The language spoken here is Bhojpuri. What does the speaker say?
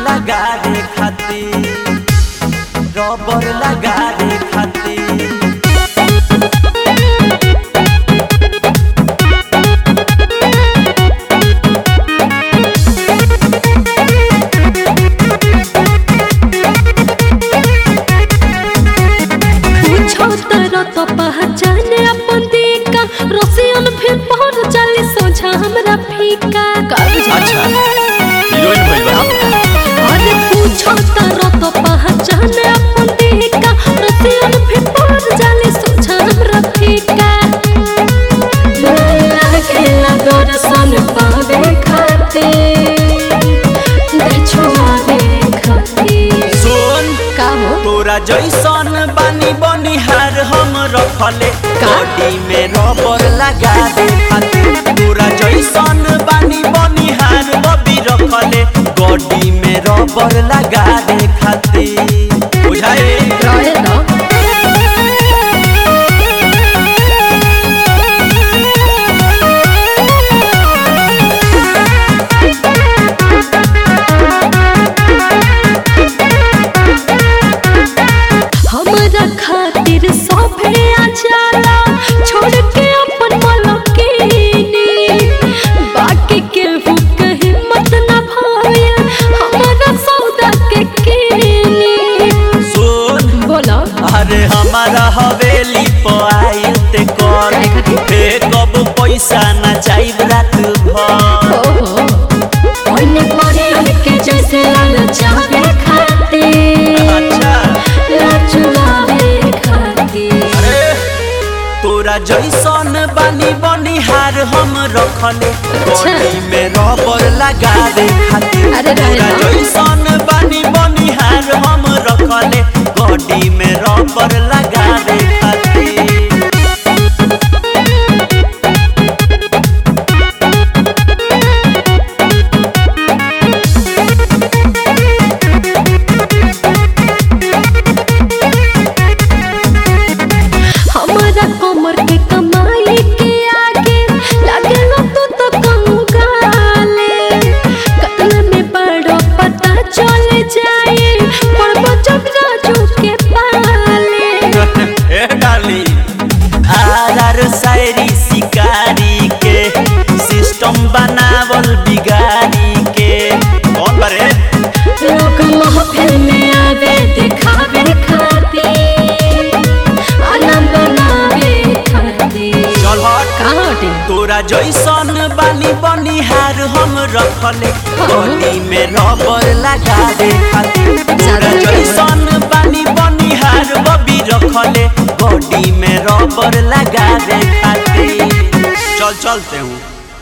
लगा दे खातिर रबर लगा दे खातिर पूछो तारा तो पहचाने अपन दिका रसियन फिर पहुंच चली सोझा हमरा फीका का बुझा अच्छा हीरोइन भइल बा अरे पूछो तारा तो पहचाने अपन दिका रसियन फिर पहुंच चली सोझा हमरा फीका लागेला दर्शन पावे खाते देखुआवे खाते सुन का हो तोरा जैसन बानी बनिहार हम रखले गाड़ी में रबर लगा दे खातिर तोरा जैसन बानी बनिहार बबी रखले गाड़ी में रबर लगा दे खातिर बुझाए रहे दो हमरा खातिर सभे आ जाला छोड़ के अपन मलकिनी बाकी के हुक हिम्मत न भाईल हमरा सौदा के कीनी सुन बोलो अरे हमारा हवेली पर आइल ते कर काहे खातिर? फे कब पैसा ना चाहिए रात भर ओहो ओने परे के जैसे लाल चाहे खाते अच्छा लाचुलावे खाते अरे तोरा जैसन बानी बनिहार हम रखले बॉडी में रबर लगा दे खातिर अरे रहे तोरा ना। जैसन बानी बनिहार हम रखले बॉडी में रबर लगा दे खातिर हमारा कमर के कमाई के आगे लगे लो तू तो कंगाले कल में बड़ो पता चल जाए पर बचक राजू के पाले ए डाली आर शायरी शिकारी के सिस्टम बनावल बिगाड़ी के कौन बरे लोग महफिल में आवे दिखावे खाते आनंद बनावे खाते चल हट कहाँ हटे तोरा जैसन बानी बनिहार हम रखले गली में रबर लगा दे खातिर तोरा जैसन बानी बनिहार बबी रखले बॉडी में रबर लगा दे खातिर चल चलते हूँ